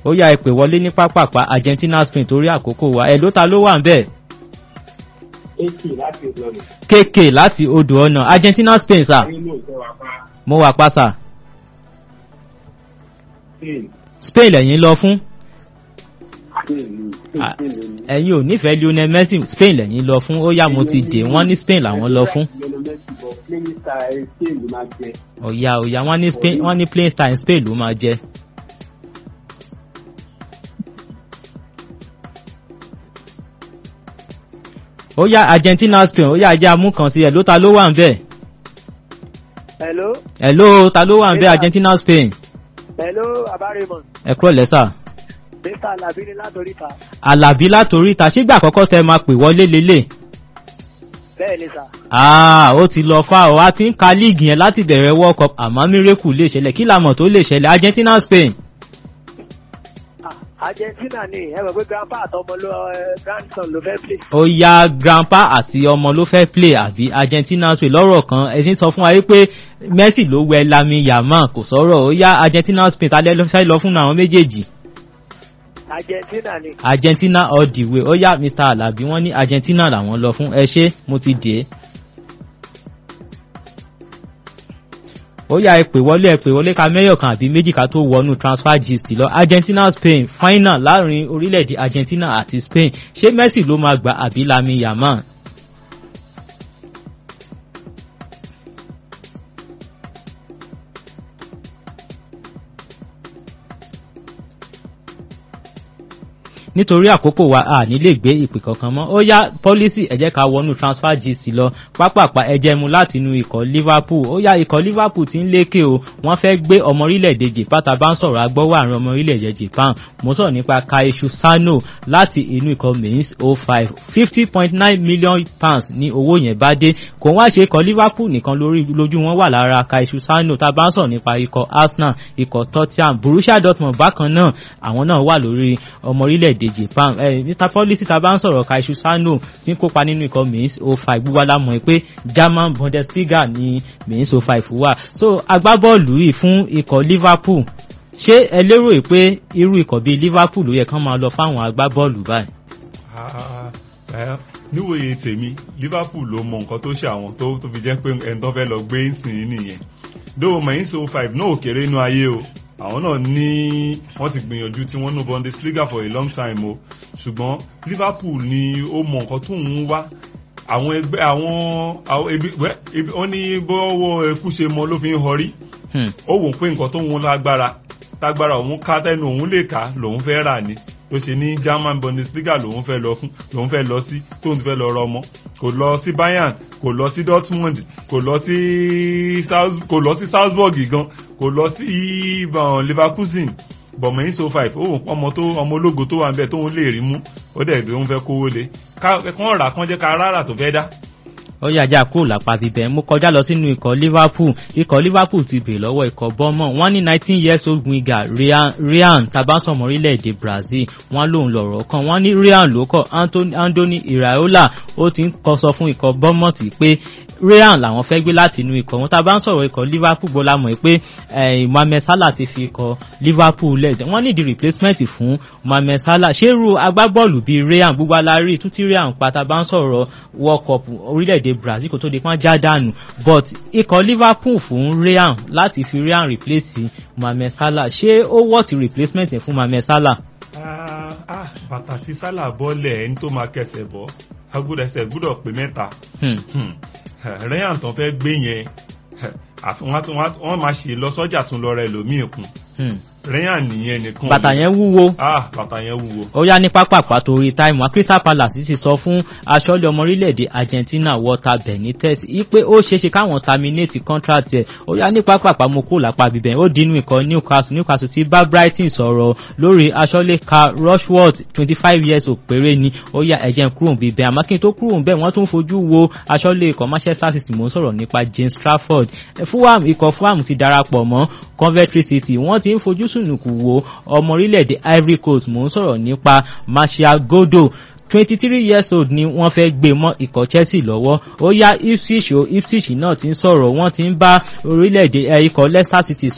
ó yá ẹ pè wọlé ní pápápá Argentina Spain torí àkókò wa ẹ̀ ló ta ló wà ń bẹ̀. eighty láti ìlọrin. kéèké láti odò ọ̀nà Argentina Spain sà nínú ìfẹ́ wa pa mo wà pa sà spain Spain lẹ́yìn lọ fún spain ni Ah. spain spain ni. ẹ̀yin ò nífẹ̀ẹ́ Lionel Messi Spain lẹ́yìn lọ fún ó yá mo ti dè wọ́n ní Spain làwọn lọ fún. Lionel Messi bọ̀ playing style spain ló máa jẹ. ọ̀yà ọ̀yà wọ́n ní Spain wọ́n ní playing style Spain ló máa jẹ́. ó yá Argentina Spain ó yá ajá amú kan sí ẹ̀ ló ta ló wà ń bẹ̀. hello ẹ̀ ló ta ló wà ń bẹ̀ Yes, sir. Argentina Spain hello abarimon ẹ̀ kúrò lẹ́sà. mr alabini látòríta Àlàbí látòrí ta ṣígbà àkọ́kọ́ tẹ máa pè wọlé lélẹ̀. bẹ́ẹ̀ ni sà Ah, ó ti lọ fà ọ́ a ti ń ka líìgì yẹn láti bẹ̀rẹ̀ World Cup àmọ́ mírèkù lè ṣẹlẹ̀ kí làmọ̀ tó lè ṣẹlẹ̀ Argentina Spain. Ah, argentina ni ẹ mọ̀ pé grandpa àtọmọ ló ẹ, grandson ló fẹ́ play. ó yá grandpa àti ọmọ ló fẹ́ play àbí Argentina Spain lọ́rọ̀ kan ẹ̀sìn sọ fún wa wípé Messi ló wẹ Lami Yamal kò sọ̀rọ̀ ó yá Argentina Spain tálẹ́ ló fẹ́ lọ fún àwọn méjèèjì argentina ni Argentina all the way ó yá Mr Alabi wọ́n ní Argentina làwọn lọ fún ẹ ṣé mo ti dè é. ó yá ẹ pè wọlé ẹ pè wọlé ká mẹ́yọ̀ kan àbí méjì ká tó wọnú transfer gist lọ Argentina Spain final láàrin orílẹ̀-èdè Argentina àti Spain ṣé Messi ló máa gbà àbí Lami Yamal. nítorí àkókò wa a ní lè gbé ìpè kankan mọ́ ó yá pọ́lísì ẹ jẹ́ ká wọnú transfer gist lọ pápápá ẹjẹ́ mu láti inú ikọ̀ Liverpool ó yá ikọ̀ Liverpool ti ń lékè o wọ́n fẹ́ gbé ọmọ orílẹ̀-èdè Japan tá a bá ń sọ̀rọ̀ agbọ́wọ́ àrùn ọmọ orílẹ̀-èdè Japan mo sọ̀rọ̀ nípa Kaishu Sano láti inú ikọ̀ Mainz 05 fifty point nine million pounds ní owó yẹn bá dé kò wá ṣe ikọ̀ Liverpool nìkan lórí lójú wọn wà lára Kaishu Sano tá a bá ń sọ̀rọ̀ nípa ikọ̀ Arsenal ikọ̀ Tottenham Borussia Dortmund bákan náà àwọn náà wà lórí ọmọ orílẹ̀-èdè Japan eh, Mr Policy tá a bá ń sọ̀rọ̀ Kaishu Sano tí ń kópa nínú ikọ̀ Mainz 05 gbogbo alámọ̀ pé German Bundesliga ní Mainz 05 wà so agbábọ́ọ̀lù yìí fún ikọ̀ Liverpool ṣé ẹ lérò pé irú ikọ̀ bíi Liverpool ló yẹ kán máa lọ fáwọn agbábọ́ọ̀lù báyìí. Ah, eh, níwòye tèmi Liverpool ló mọ nǹkan tó ṣe àwọn tó tó fi jẹ́ pé ẹni tó fẹ́ lọ gbé ìsìn nìyẹn though Mainz 05 náà ò kéré inú ayé o àwọn náà ní wọ́n ti gbìyànjú tí wọ́n nù Bundesliga for a long time o ṣùgbọ́n Liverpool ni ó mọ nǹkan tó ń wá àwọn ẹgbẹ́ àwọn àwọn ebi wẹ́ ebi wọ́n ní bọ́wọ́ ẹkú ṣe mọ ló fi ń họrí Hmm. ó wò pé nǹkan tó ń lágbára tágbára òun ká tẹnu òun lè ká lòun fẹ́ rà ní ló ṣe ní German Bundesliga lòun fẹ́ lọ fún lòun fẹ́ lọ sí tóun ti fẹ́ lọ rọmọ kò lọ sí Bayern kò lọ sí Dortmund kò lọ sí South kò lọ sí Salzburg gan kò lọ sí um, Leverkusen bọ̀mọ̀ yín so five ó wò pé ọmọ tó ọmọ ológo tó wà ń bẹ tóun lè rí mú ó dẹ̀ bí òun fẹ́ kówó lé ká kán rà kán jẹ́ ká rárá tó fẹ́ dá ó yà já kúrò lápá bíbẹ̀ mo kọjá lọ sínú ikọ̀ Liverpool ikọ̀ Liverpool ti bèrè lọ́wọ́ ikọ̀ bọ́mọ̀ wọ́n ní nineteen years old winger Ryan Ryan tabansọ̀mọ́ orílẹ̀-èdè Brazil wọ́n lòun lọ̀rọ̀ kan wọ́n ní Ryan ló kọ̀ Anthony Andoni Iraola ó ti ń kọ sọ fún ikọ̀ bọ́mọ̀ tí pé Ryan làwọn fẹ́ gbé láti inú ikọ̀ wọn tá bá ń sọ̀rọ̀ ikọ̀ Liverpool gbọ́ la mọ̀ pé Mohamed Salah ti fi ikọ̀ Liverpool lẹ̀ wọ́n ní di replacement fún Mohamed Salah ṣé irú agbábọ́ọ̀lù bíi Ryan gbogbo alárí tún tí Ryan pa tá bá ń sọ̀rọ̀ World Cup orílẹ̀-èdè Brazil kò tó di pọ́n já dànù but ikọ̀ Liverpool fún Ryan láti fi Ryan replace Mohamed Salah ṣé ó wọ́ọ̀tì replacement yẹn fún Mohamed Salah. Ah, ah, bàtà tí Salah bọ́lẹ̀ ẹni tó máa kẹsẹ̀ bọ́ agbódẹsẹ̀ gbúdọ̀ pé mẹ́ta Hmm. Hmm. Ryan tán fẹ́ gbé yẹn àfi- wọ́n á tún- wọ́n á- wọ́n máa ṣe lọ sọ́jà tún lọ rẹ lòmíì kún Hmm. Ryan nìyẹn nìkan bàtà yẹn wúwo ah bàtà yẹn wúwo ó yá ní pápápá torí táìmù Crystal Palace sì sọ fún aṣọ́lé ọmọ orílẹ̀-èdè Argentina Walter Benitez wípé ó ṣeéṣe káwọn terminate contract ẹ̀ ó yá ní pápápá mo kó lápá bíbẹ̀ ó dínú ikọ̀ Newcastle Newcastle ti bá Brighton sọ̀rọ̀ lórí aṣọ́lé Carl Rushworth twenty five years ò péré ni ó yá ẹ̀jẹ̀ ń kúrò bíbẹ̀ àmọ́ kí n tó kúrò bẹ́ẹ̀ wọ́n tún fojú wo aṣọ́lé ikọ̀ Manchester City mò ń sọ̀rọ̀ nípa James Trafford Fulham ikọ̀ Fulham ti darapọ̀ mọ́ Coventry City wọ́n ti ń fojú sùnùkù wo ọmọ orílẹ̀-èdè Ivory Coast mò ń sọ̀rọ̀ nípa Martial Godo twenty three years old ni wọ́n fẹ́ gbé mọ́ ikọ̀ Chelsea lọ́wọ́ ó yá Ipswich o Ipswich náà ti ń sọ̀rọ̀ wọ́n ti ń bá orílẹ̀-èdè ikọ̀ Leicester City